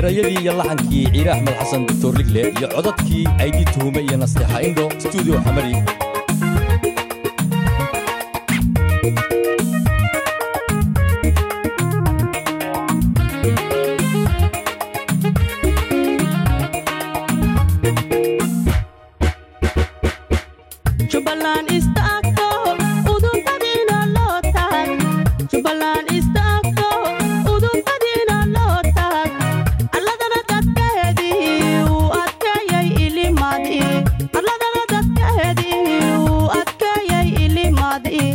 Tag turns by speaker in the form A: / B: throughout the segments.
A: erayadii iyo laxankii ciire axmed xasan doctor ligle iyo codadkii aydii tuhume iyo nasteexa indho stuudio xamari
B: Jubaland istaagto udubadiina loo taag Jubaland istaagto udubadiina loo taag alladana dadkeedii uu adkeeyay ilimaadii alladana dadkeedii uu adkeeyay ilimaadii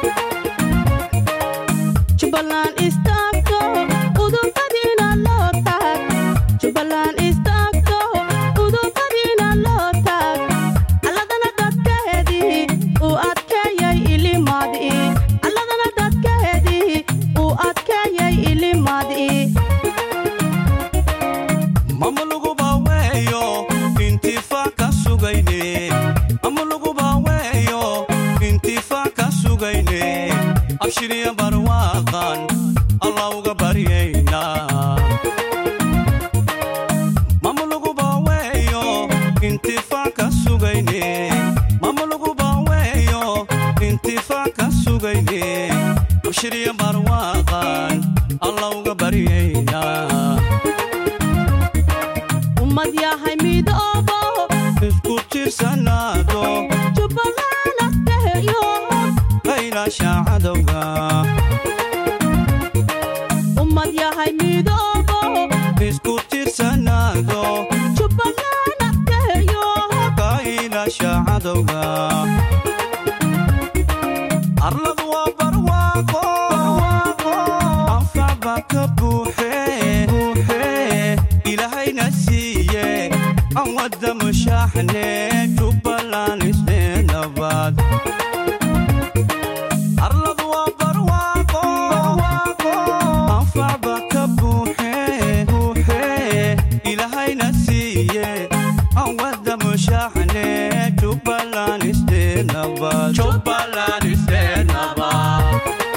B: Jubaland istaagto udubadiina loo taag Jubaland istaagto udubadiina loo taag alladana dadkeedii uu adkeeyay ilimaadii alladana dadkeedii uu adkeeyay ilimaadii
C: ama lagu baaweeyo intifaa ka sugayne ama lagu baaweeyo intifaa ka sugayne abshiriya barwaaqan allah uga baryaynaa mama lagu baaweeyo intifaa ka sugayne mama lagu baaweeyo intifaa ka sugayne abshiriya barwaaqan allah uga baryaynaa
B: ummad yahay midoobo
C: isku tirsanaado
B: jubbaland adkeeyo
C: qaylaasha cadowga
B: ummad yahay midoobo
C: isku tirsanaado
B: jubbaland adkeeyo
C: qaylaasha cadowga arladu waa barwaaqo anfacba ka buuxe ilaahayna siiye aan wadda mushaaxne jubbaland isneenabaad arladu waa barwaaqo anfacba ka buuxe ilaahayna siiye aan wadda mushaaxne jubbaland isneenabaad jubbaland isneenabaad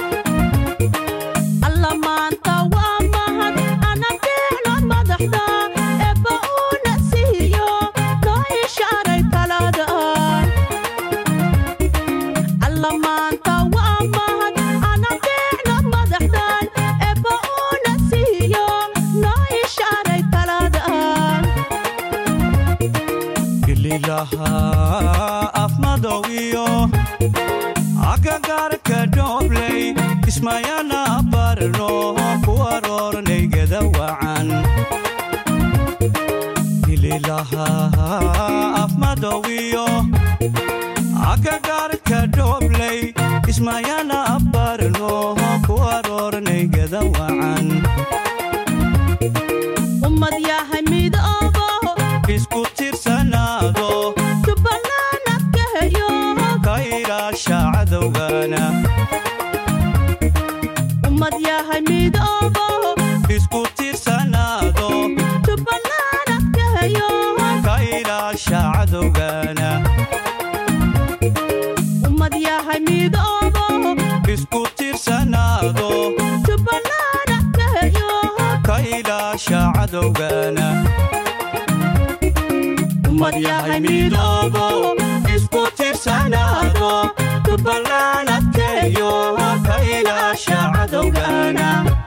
B: alla maanta waa mahad ana fiicno madaxda eebba uuna siiyo noo ishaaray talaadaan alla maanta waa mahad ana fiicno madaxdan eebba uuna siiyo noo ishaaray talaadaan
C: ililaha afmadow iyo agagaarka dhoobley ismayana barno ku aroornaygada wacan ililaha afmadow iyo agagaarka dhoobley ismayana barno ku aroornaygada wacan
B: ummad yahay midoobo
C: isku tirsanaado
B: jubbaland adkeeyo
C: kaylaasha cadowgana
B: ummad yahay midoobo
C: isku tirsanaado
B: jubbaland adkeeyo
C: kaylaasha cadowgana
B: ummad yahay midoobo
C: isku tirsanaado
B: jubbaland adkeeyo
C: kaylaasha cadowgana
B: ummad yahay midoobo
C: isku tirsanaado
B: jubbaland adkeeyo
C: kaylaasha cadowgana